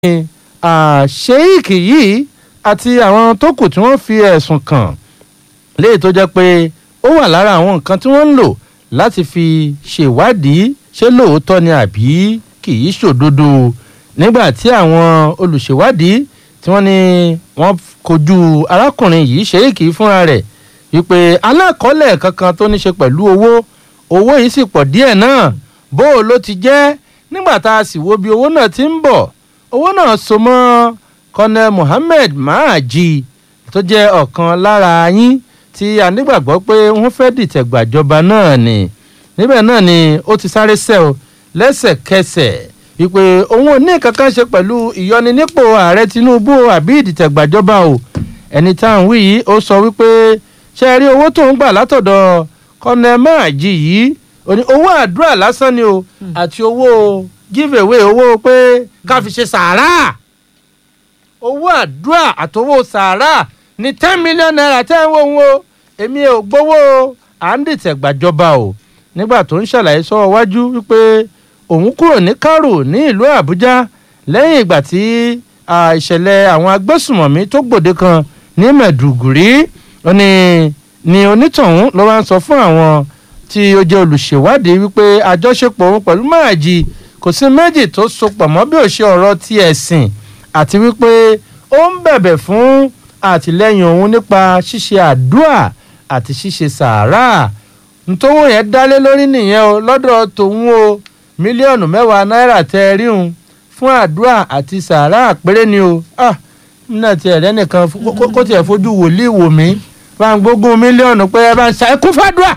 sheik yìí àti àwọn tó kù tí wọ́n fi ẹ̀sùn kàn léyìí tó jẹ́ pé ó wà lára àwọn nǹkan tí wọ́n ń lò láti fi ṣèwádìí ṣé lóòótọ́ ni àbí kì í ṣòdodo nígbà tí àwọn olùṣèwádìí tí wọ́n ní wọ́n kojú arákùnrin yìí sheik fúnra rẹ̀ wípé alákọ̀ọ́lẹ̀ kankan tó ní ṣe pẹ̀lú owó owó yìí sì pọ̀ díẹ̀ náà bó o ló ti jẹ́ nígbà tá a sì wo bí owó náà ti ń bọ̀ owó náà so mọ́ kọ́nẹ́ Mohammed Mahaji tó jẹ́ ọ̀kan lára yín tí a nígbàgbọ́ pé wọ́n fẹ́ dìtẹ̀ gbàjọba náà ni níbẹ̀ náà ni ó ti sáré sẹ́ o lẹ́sẹ̀kẹsẹ̀ wípé òun ò ní kankan ṣe pẹ̀lú ìyọninípò ààrẹ Tinubu àbí ìdìtẹ̀ gbàjọba o ẹni tá à ń wí yìí ó sọ wípé ṣe rí owó tó ń gbà látọ̀dọ̀ kọ́nẹ́ Mahaji yìí owó àdúrà lásán ni o àti owó give away owó pé ká fi ṣe sàárà owó àdúrà àtowó sàárà ní ten million naira tẹ́ ń wò ń wo èmi ò gbowó à ń dìtẹ̀ gbàjọba o nígbà tó ń ṣàlàyé sọ wájú wípé òun kúrò ní Karo ní ìlú Àbújá lẹ́yìn ìgbà tí ìṣẹ̀lẹ̀ àwọn agbésùmọ̀mí tó gbòde kan ní Mẹ̀dùgùrí ó ní ni onítọ̀hún ló wá ń sọ fún àwọn tí ó jẹ́ olùṣèwádìí wípé àjọṣepọ̀ òun pẹ̀lú Máàjì kò sí méjì tó so pọ̀ mọ́ bí ó ṣe ọ̀rọ̀ ti ẹ̀sìn àti wípé ó ń bẹ̀bẹ̀ fún àtìlẹ́yìn òun nípa ṣíṣe àdúà àti ṣíṣe sàárà ntòwó yẹn dálé lórí nìyẹn o lọ́dọ̀ tòun o mílíọ̀nù mẹ́wàá náírà tẹ́ ẹ ríhun fún àdúà àti sàárà péré ni o ah nínú tiẹ̀ lẹ́nìkan kó tiẹ̀ fojú wòlíì wò mí bá ń gbógun mílíọ̀nù pé ẹ bá ń ṣe ẹ kún fàdúà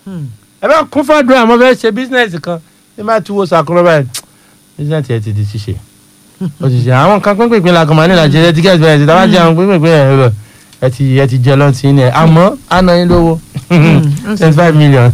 ẹ bá kún fàdúà mo fẹ́ ṣe bísínẹ́sì kan ẹ má ti wo sàkúrọ̀ báyìí bísínẹ́sì ẹ ti di ṣíṣe ó ti ṣe àwọn kan pínpín la kàn máa ní ìlàjì ẹ ti kẹ́ ẹ ti dáwà jẹ àwọn pínpín ẹ rẹ ẹ ti ẹ ti jẹ lọ́n ti ní ẹ àmọ́ àná yín lówó twenty five million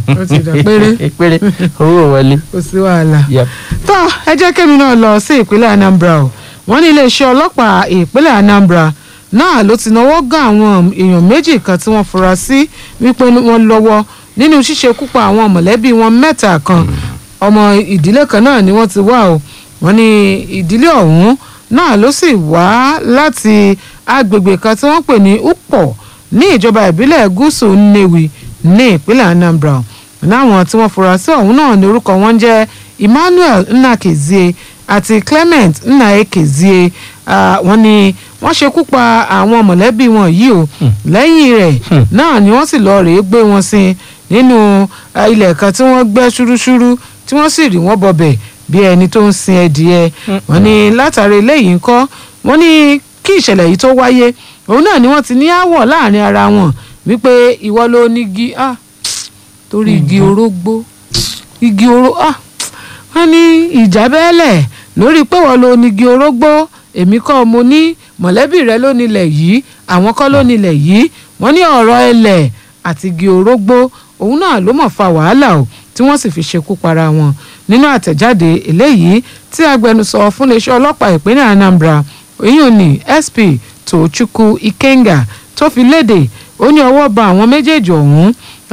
péré owó wọlé. kò sí wàhálà tó ẹ jẹ́ kémi náà lọ sí ìpínlẹ̀ Anambra o wọ́n ní iléeṣẹ́ ọlọ́pàá ìpínlẹ̀ Anambra náà ló ti náwó gan àwọn èèyàn méjì kan tí wọ́n fura sí wípé wọ́n lọ́wọ́ nínú ṣíṣekú pa àwọn mọ̀lẹ́bí wọn mẹ́ta kan ọmọ ìdílé kan náà ni wọ́n ti wá o wọ́n ní ìdílé ọ̀hún náà ló sì wá láti agbègbè kan tí wọ́n pè ní Ukpo ní ìjọba ìbílẹ̀ gúúsù Nnewi ní ìpínlẹ̀ Anambra láwọn tí wọ́n fura sí ọ̀hún náà ní orúkọ wọn jẹ́ Emmanuel Nnakezie àti Clement Nnaekezie wọ́n ní wọ́n ṣekú pa àwọn mọ̀lẹ́bí wọn yìí o lẹ́yìn rẹ̀ náà ni wọ́n sì lọ rèé gbé wọn sí nínú ilẹ̀ kan tí wọ́n gbẹ́ ṣúrúṣúrú tí wọ́n sì rí wọn bọ̀bẹ̀ bí ẹni tó ń sin ẹdìẹ wọ́n ní látàrí eléyìí ńkọ́ wọ́n ní kí ìṣẹ̀lẹ̀ yìí tó wáyé òun náà ni wọ́n ti ní àwọ̀ láàrin ara wọn wípé ìwọ ló ní igi ah torí igi orógbó igi oró ah wọ́n ní ìjà bẹ́ẹ̀lẹ̀ lórí pé wọ́n ló ní igi orógbó èmi kọ́ mo ní mọ̀lẹ́bí rẹ ló nílẹ̀ yìí àwọn kọ́ ló nílẹ̀ yìí wọ́n ní ọ̀rọ̀ ẹlẹ̀ àti igi orógbó òun náà ló mọ̀ fa wàhálà o tí wọ́n sì fi ṣekú para wọn nínú àtẹ̀jáde eléyìí tí agbẹnusọ fún iléeṣẹ́ ọlọ́pàá ìpínlẹ̀ Anambra oyún ní SP Tochukwu Ikenga tó fi léde ó ní ọwọ́ ba àwọn méjèèjì ọ̀hún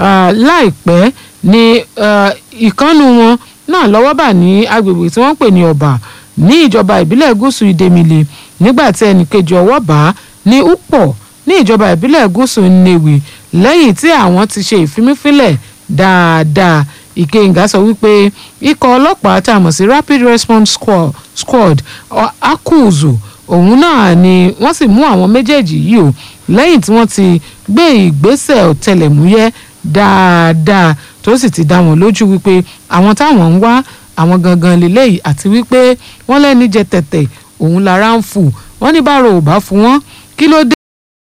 láìpẹ́ ní ìkànnù wọn náà lọ́wọ́ bà ní agbègbè tí wọ́n pè ní ọ̀bà ní ìjọba ìbílẹ̀ gúúsù ìdèmìlì nígbà tí ẹnìkejì ọwọ́ bá ní Ukpo ní ìjọba ìbílẹ̀ gúúsù Nnewi lẹ́yìn tí àwọn ti ṣe ìfimífínlẹ̀ dáadáa Ìkẹyìngá sọ wípé ikọ̀ ọlọ́pàá tá a mọ̀ sí Rapid Response Squad, squad akuzu òun náà ni wọ́n sì mú àwọn méjèèjì yìí o lẹ́yìn tí wọ́n ti gbé ìgbésẹ̀ ọ̀tẹlẹ̀múyẹ́ dáadáa tó sì ti dá wọn lójú wípé àwọn táwọn ń wá àwọn gangan lélẹ́yìí àti wípé wọ́n lẹ́ni jẹ tẹ̀tẹ̀ òun lára ń fù wọ́n ní báro ò bá fún wọn kí ló dé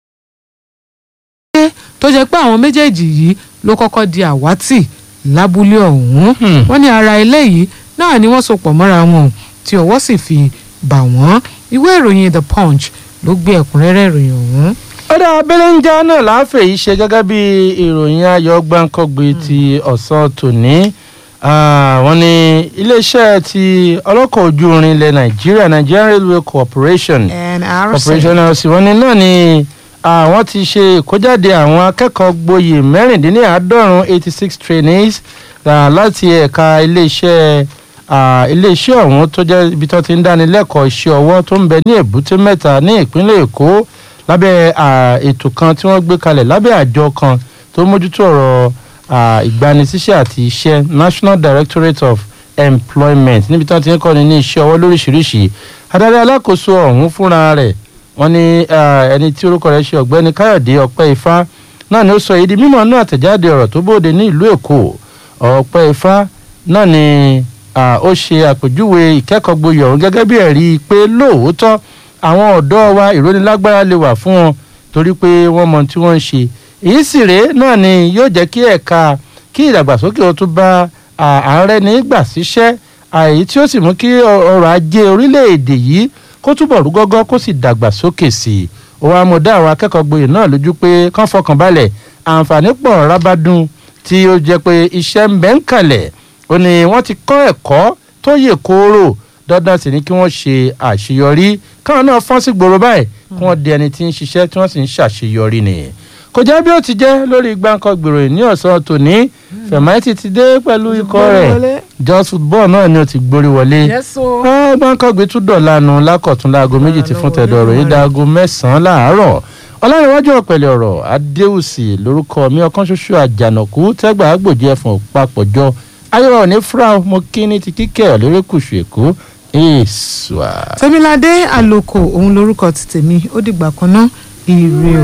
tó jẹ́ pé àwọn méjèèjì yìí ló kọ́kọ́ di àwátì lábúlé ọ̀hún wọ́n ní ara eléyìí náà ni wọ́n so pọ̀ mọ́ra wọn tí ọwọ́ sì fi bà wọ́n ìwé ìròyìn the punch ló gbé ẹ̀kúnrẹ́rẹ́ ìròyìn ọ̀hún. ọ̀dà abẹ́lẹ́njá náà láàfẹ́ yìí ṣe gẹ́gẹ́ bí ìròyìn ayọ̀ gbáǹkọ́gbé ti ọ̀sán tòní wọ́n ní iléeṣẹ́ ti ọlọ́kọ̀ ojú irin ilẹ̀ nàìjíríà Nigerian Railway Corporation Corporation NRC wọ́n ní náà ni àwọn ti ṣe ìkójáde àwọn akẹ́kọ̀ọ́ gboyè mẹ́rìndínláàádọ́rùn eighty six trainees láti ẹ̀ka iléeṣẹ́ ah, iléeṣẹ́ ọ̀hún tó jẹ́ ibi tó ti ń dánilẹ́kọ̀ọ́ iṣẹ́ ọwọ́ tó ń bẹ ní èbúté mẹ́ta ní ìpínlẹ̀ èkó lábẹ́ ah, ètò kan tí wọ́n gbé kalẹ̀ lábẹ́ àjọ kan tó mójútó ọ̀rọ̀ ah, ìgbanisíṣẹ́ àti iṣẹ́ national directorate of employment níbi tí wọ́n ti ń kọ́ni ní iṣẹ́ ọwọ́ lóríṣiríṣi adarí alákòóso ọ̀hún fúnra rẹ̀ wọ́n ní ah, ẹni tí orúkọ rẹ̀ ṣe ọ̀gbẹ́ni káyọ̀dé ọpẹ́ ifá náà ni ó sọ èyí di mímọ̀ náà àtẹ̀jáde ọ̀rọ̀ tó bóde ní ìlú èkó ọpẹ́ ifá náà ni ah, ó ṣe àpèjúwe ìkẹ́kọ̀ọ́ gboyè ọ̀hún gẹ́gẹ́ bí ẹ̀rí pé lóòótọ́ àwọn ọ̀dọ́ wa ìrónilágbára lè wà fún wọn torí pé wọ́n mọ tí wọ́n ń ṣe èyí sì rèé náà ni yóò jẹ́ kí ẹ̀ka kí ìdàgbàsókè ó tún bá à- ààrẹ ní gbà síṣẹ́ àyí tí ó sì mú kí ọ- ọrọ̀ ajé orílẹ̀-èdè yìí kó túbọ̀ rú gọ́gọ́ kó sì dàgbàsókè sí i ó wàá mọ̀ dá àwọn akẹ́kọ̀ọ́ gboyè náà lójú pé kán fọkàn balẹ̀ àǹfààní pọ̀ rábàdún tí ó jẹ́ pé iṣẹ́ ń bẹ ń kalẹ̀ ó ní wọ́n ti kọ́ ẹ̀kọ́ tó yè kooro dandan sì ni kí wọ́n ṣe àṣeyọrí káwọn náà fọ́n sí gbòòrò báyìí kí wọ́n di ẹni tí ń ṣiṣẹ́ tí wọ́n sì ń ṣàṣeyọrí nìyẹn kò jẹ́ bí ó ti jẹ́ lórí gbáǹkọ́ gbèrò ní ọ̀sán tòní fẹ̀máìtì ti dé pẹ̀lú ikọ̀ rẹ̀ just football náà ni ó ti gborí wọlé gbáǹkọ́ gbé tún dọ̀la nu lákọ̀tún láago méjì ti fún tẹ̀dọ̀ rẹ̀ yìí dáago mẹ́sàn-án láàárọ̀ ọlọ́runwájú ọ̀pẹ̀lẹ̀ ọ̀rọ̀ adéhùsì lórúkọ mi ọkàn ṣoṣo àjànàkú tẹ́gbà àgbòjì ẹ̀fọn papọ̀jọ ayọ̀ ní fúra mo kí ní ti kíkẹ́ lórékùṣù èkó èèṣùà. tẹ́míládé àlòkò òun lorúkọ ti tèmi ó dìgbà kan náà ire o.